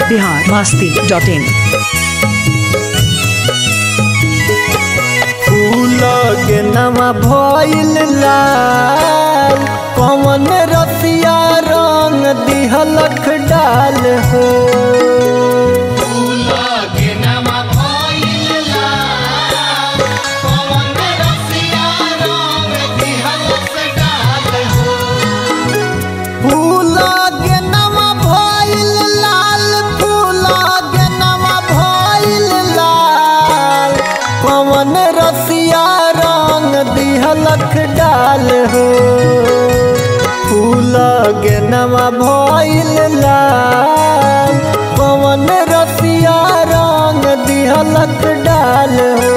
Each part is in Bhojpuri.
बिहार मस्ती डॉट इन फूल के नवा भइल लाल कौन रसिया रंग दिहलख डाल हो फूल के नवा भइल लाल फूल के नवा भइल लाल कौन रसिया रंग दिहलख डाल हो फूल के नवा भइल लाल कौन रसिया रंग दिहलख डाल हो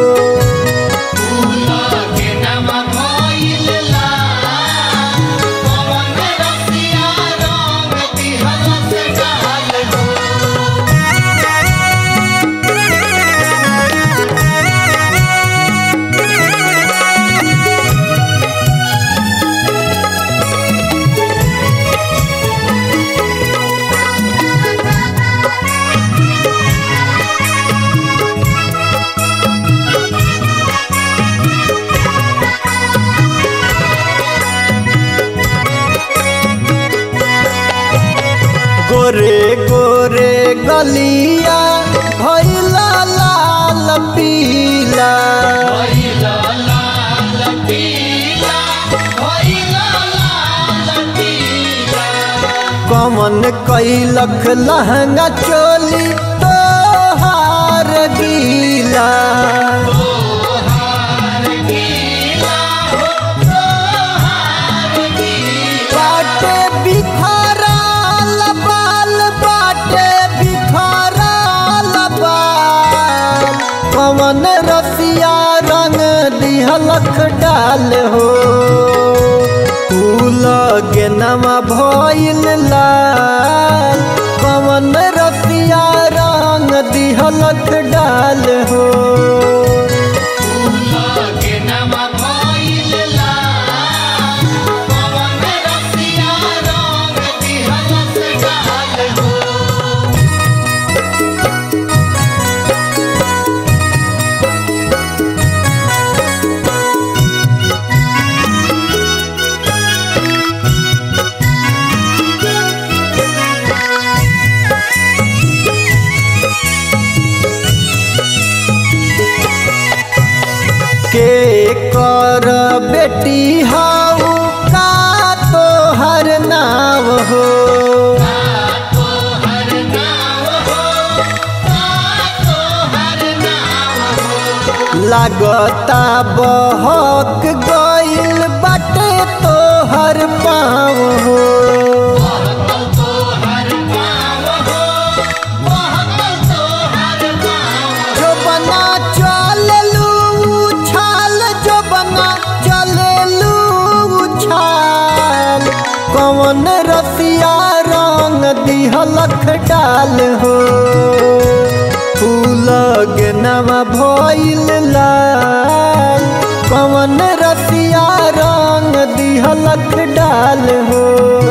गोरे गोरे गलिया भैला लाल पीला कमन कैलख लहंगा चोली तोहार गीला बाटे बिखराल बाल बाटे बिखराल बाल कमन रसिया रंग दिहलख डाल हो फूल के नवा भइल लाल कमन रसिया रंग दिहलख डाल हो के कर बेटी हाउ का तोहर नाव हो लागता बहक गइल बाटे तोहर पाँव हो जो बना चललू उछाल जो बना चललू उछाल कौन रसिया रंग दिहलख डाल हो फूल के नवा भइल लाल कौन रसिया रंग दिहलख डाल हो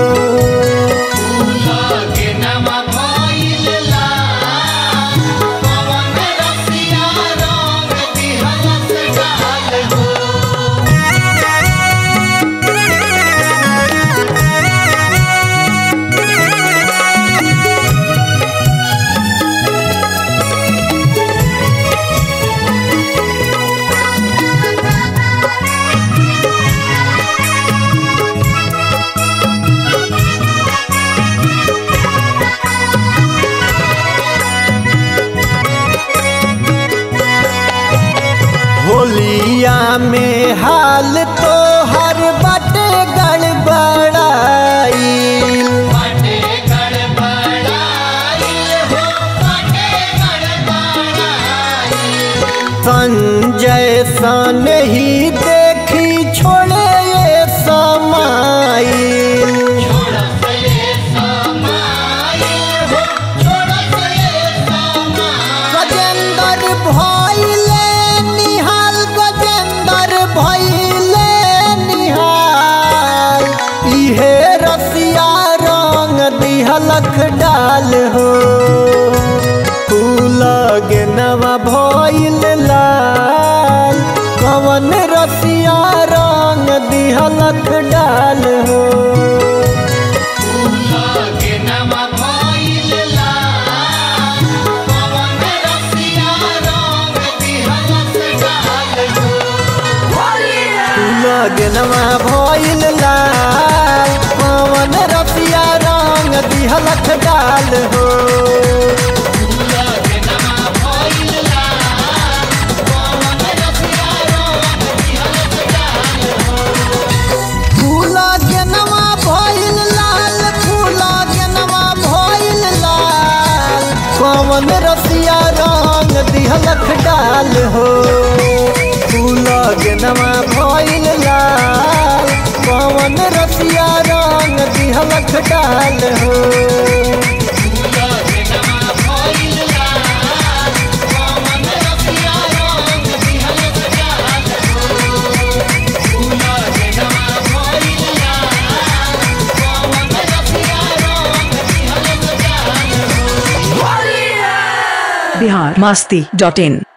होलिया में हाल तो हर बटे गड़बड़ाई संजय सन ही देखी छोड़े ये समाइल गजेंद्र भइले निहाल गजेंद्र भइले निहाल इहे रसिया रंग दिहलख डाल हो दिहलक डाल हो लगनवा भइल लाल पवन रसिया रंग दिहलक डाल हो फूला गेनवा भइल लाल फूला गेनवा भइल लाल पवन रसिया रंग दिहलक डाल हो फूला गेनवा भइल लाल पवन रसिया रंग दिहलक डाल हो बिहार मस्ती डॉट इन